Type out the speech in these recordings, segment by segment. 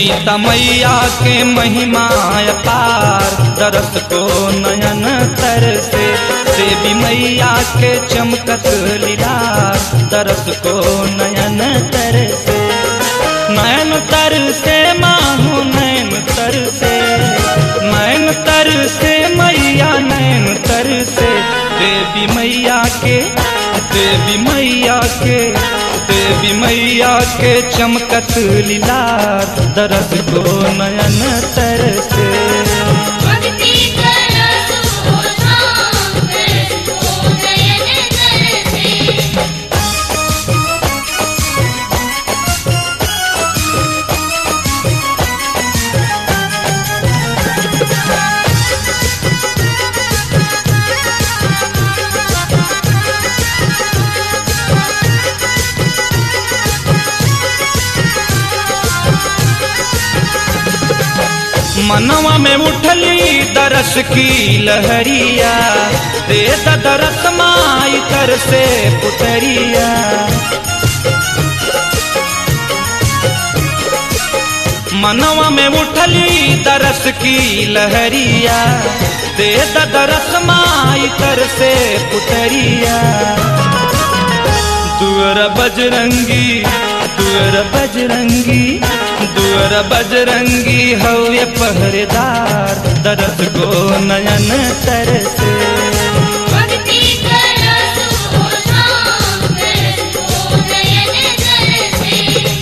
सीता मैया के महिमा अपार दरस को नयन तर से देवी मैया के चमकत लीला दरस को नयन तर से नयन तर से मानो नयन तर से नयन तर से मैया नयन तर से देवी मैया के देवी मैया के देवी मैया के चमकत लीला दरस को नयन तर से भक्ति करसु धाम करसु नयन तरसे मनवा में उठली दरस की लहरिया दे द दरस माई कर से पुतरिया मनवा में उठली दरस की लहरिया दे द दरस माई कर से पुतरिया दुअर बजरंगी दुअर बजरंगी दुअर बजरंगी हवे पहरेदार दरस को नयन तरसे भक्ति करसु धाम करसु नयन तरसे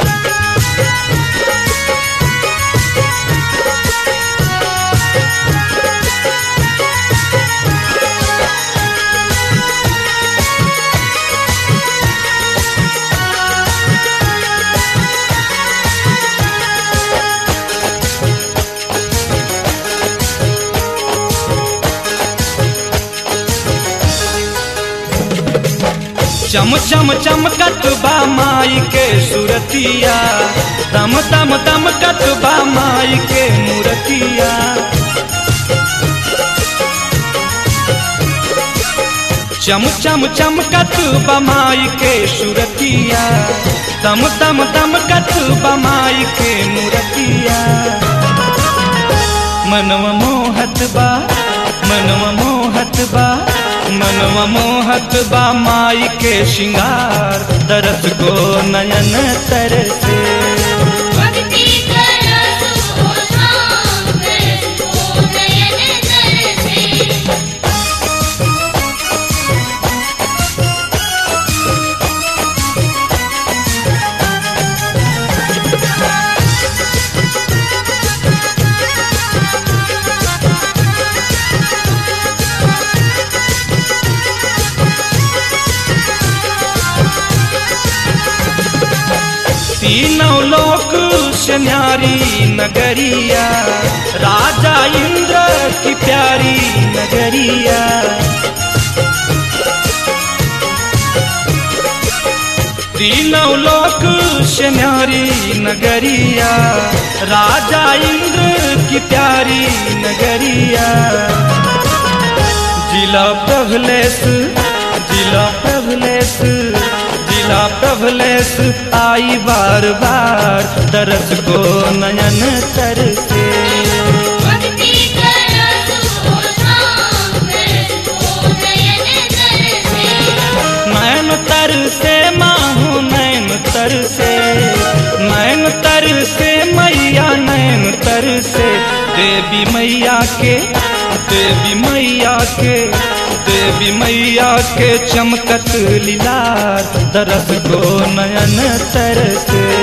चम चम चमकत बा माई के सुरतिया दम दम दमकत बा माई के मूरतिया चम चम चमकत बा माई के सुरतिया दम दम दमकत बा माई के मूरतिया मनवा मोहत बा मनवा मोहत बा मनवा मोहत बा माई के श्रृंगार दरस को नयन तरसे भक्ति करसु धाम करसु नयन तरसे तीनों लोक से न्यारी नगरिया राजा इंद्र की प्यारी नगरिया तीनों लोक से न्यारी नगरिया राजा इंद्र की प्यारी नगरिया जिला प्रभलेस जिला प्रभलेस जिला प्रभलेस आई बार बार दरस को नयन तरसे भक्ति करसु धाम करसु नयन तरसे नयन तरसे माहू नयन तरसे नयन तरसे मैया नयन तरसे देवी मैया के देवी मैया के देवी मैया के चमकत लीला दरस को नयन तरसे